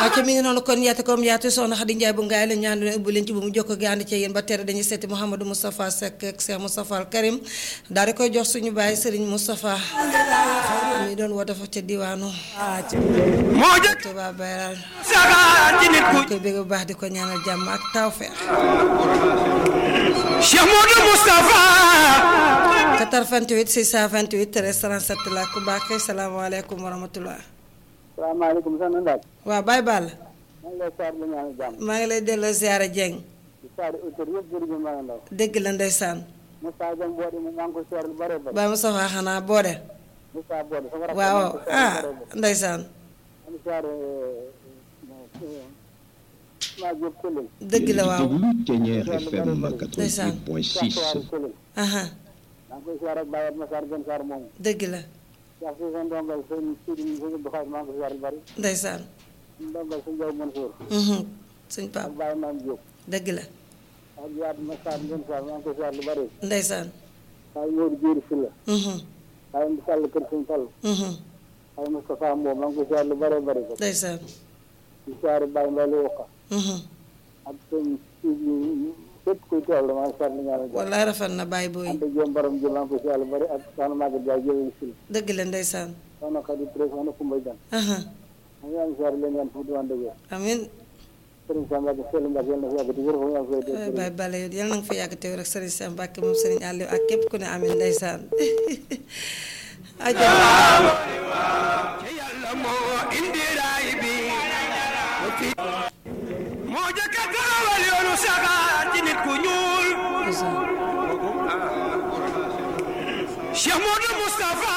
acca mi ngi noonu kon yaatu comme yaatu soxna Xadi Njaay bu ngaay la ñaan leen ubbi leen ci bu mu jokko gi ànd ci yéen ba tere dañuy seeti Mouhamadou Moustapha Seck ak Cheikh Moustapha Al Karim daal di koy jox suñu baay Serigne Moustapha mi doon woote fa ca diwaanu moo jëkk Touba Bayral saga ci nit ku koy bëgg bu baax di ko ñaanal jàmm ak tawfeex Cheikh Modou Moustapha 88 628 13 37 la ku baax kay salaamaaleykum wa rahmatullah salaamaaleykum soxna Ndaaj. waaw Baye Ball maa ngi lay saar la ñaanal jàmm. maa ngi lay delloo ziara Dieng di saari auteur yëpp jërëjëf maa ngi ndaw. dégg la ndeysaan Moussa Dieng Bodé moom maa ngi ko seer lu bare bare. Baye Moustapha xanaa boode Moussa Bodé sama rakk waaw maa ngi ko seer ah lu bare bare. ndeysaan maa ngi seer maa Diop Këlëng. dëgg la waaw déglu Ténière FM Ndeysaan. 88.6 Saari Këlëng. aha maa ngi koy seer ak Baye Massar Gën Saar moomu. dëgg la Cheikh si seen ndongal sëñ Sidi sëñ Abdou Khadre maa ngi ko seer lu bari. ndeysaan suñu ndongal sëñ Jaw Mansour. mhm suñ ak pap Baye Maam Diop. dëgg la ak Yaat Massar Gën Saar maa ngi ko seer lu bari. ndeysaan Baye Modou Diéry Sylla. mhm Baye Ndi Sall kër sëñ Fall. mhm Baye Moustapha Mbow maa ngi ko seer lu bare bare. ndeysaan di seer Baye Mbale Wokka. mhm ak seen képp kuy teew la maa ngi seetlu ñaanal jàmm. wallaay rafet na Baye Boy ante jéem borom ji maa ngi koy seetlu bari ak soxna Maguette Ndiaye jëlee si dëgg la ndeysaan soxna Khady Touré soxna Koumba Diagne. aha maa ngi leen di seetlu leen yan fu mu di wér. amin Serigne Sam Mbacke Seydou Mbacke yàlla na fi yàgg di wér foofu yaa ngi koy ay dégg. Baye Balla yow yal na nga fa yàgg teew rek Serigne Cheikh Mbacke moom Serigne Aliou ak képp ku ne amin ndeysaan aja yàlla moo indi raay bi moo jëkk a taxawal yoonu saga ci nit ku ñuul Cheikh Modou Moustapha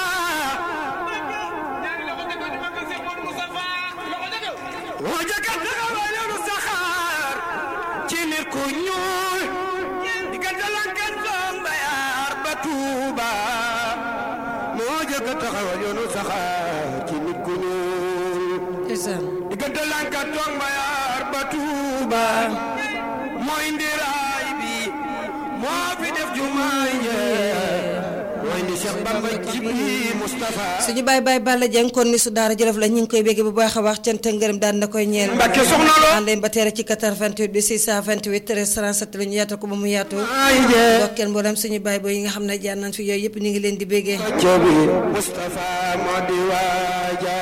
moo jëkk a taxawal yoonu saxaar ci nit ku ñuul diggante lankat doom bayaar ba Tuuba moo jëkk a taxawal yoonu saxaar ci nit ku ñuul ndeysaan diggante lankat doom bayaar ba Tuuba moo indi raay bi moo fi def jumaay njee moo indi Cheikh Bamba Jibi Moustapha suñu baay baay Balla Dieng kon ni su daara jolof la ñu ngi koy bégge bu baax a baax cant ak ngërëm daan na koy ñeel Mbàkke soxna loo ànd ba teere ci 88 bi 628 13 37 la ñu yaatal ko ba mu yaatu ay njee ndokkeel mboolem suñu baay booy yi nga xam ne jaar nañ fi yooyu yëpp ñu ngi leen di béggee Jobi Moustapha moo di waaja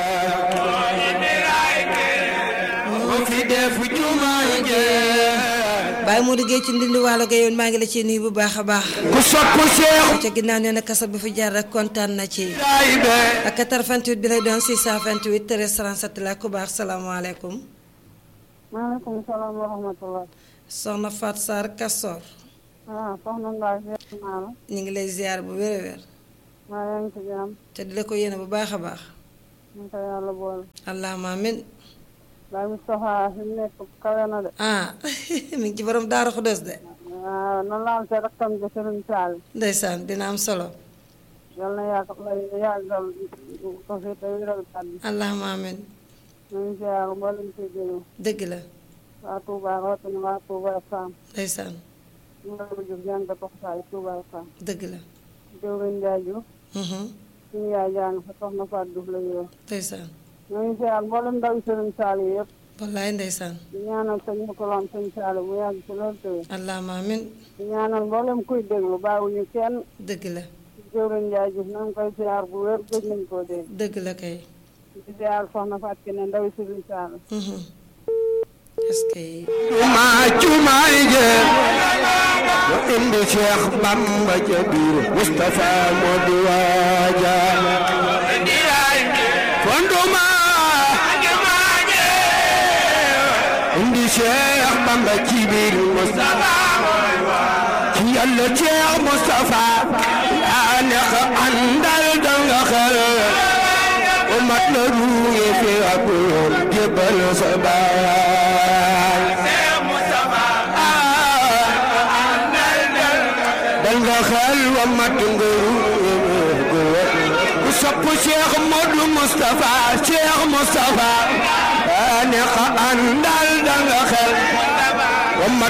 moo fi def jumaay njee Baye Modou Gueye ci ndindi waalo ga yoon maa ngi la ciy nuyu bu baax a baax ku sopp Cheikh ca ginnaaw nee na kasar bu fi jaar rek kontaan na ci ay be ak 88 bi lay doon 628 13 37 la ku baax salaamaaleykum maaleykum salaam wa rahmatulah. soxna Fat Sarr Kasor ah soxna Ndaye ziar naa la. ñu ngi lay ziar bu wér a wér maa yaa ngi ci jàmm. te di la ko yéene bu baax a baax ñu ko yàlla boole. allahumma amin Baye Moustapha fi mu nekk kawe na de. ah mi ngi ci borom Daara Xudoos de waaw nan la am sa rakkam ja Serigne Sall. ndeysaan dina am solo yal na yàgg lay yàggal ko fi te wéral kàddu. allahumma amin ñu ngi ziar mboolem ci déglu. dëgg la waa Touba rawatina waa Touba Sam. ndeysaan ñu ngi la jóg jàng ko saa yi Touba Sam. dëgg la Jëwriñ Ndiaye Diouf. mhm suñu yaay jàng fa soxna Fatou Diouf la ñu ndeysaan ñu ngi ziar mboolem ndaw Serigne Sall yi yëpp. wallaay ndeysaan di ñaanal sëñ Mokoloom sëñ Sall bu yàgg ci loolu tëwee. allahumma amin di ñaanal mboolem kuy déglu bàyyiwuñu kenn. dëgg la jëwriñ Ndiaye Diouf na nga koy ziar bu wér gëj nañ koo dégg. dëgg la kay di ziar soxna Fatou Kiné ndaw Serigne Sall. mhm est-ce que jumaa jumaay njee moo indi Cheikh Bamba ca biir Moustapha moo di waaja fonduma indi Cheikh Bamba ci biir Moustapha ci yàlla Cheikh Moustapha yaa nekk àndal danga xel o mat la ruuye fi ak yoon jébbal sa baay dal nga xel wa mat nga ruuye ku sopp Cheikh Modou Moustapha Cheikh Moustapha yaa nekk àndal danga xel wa mat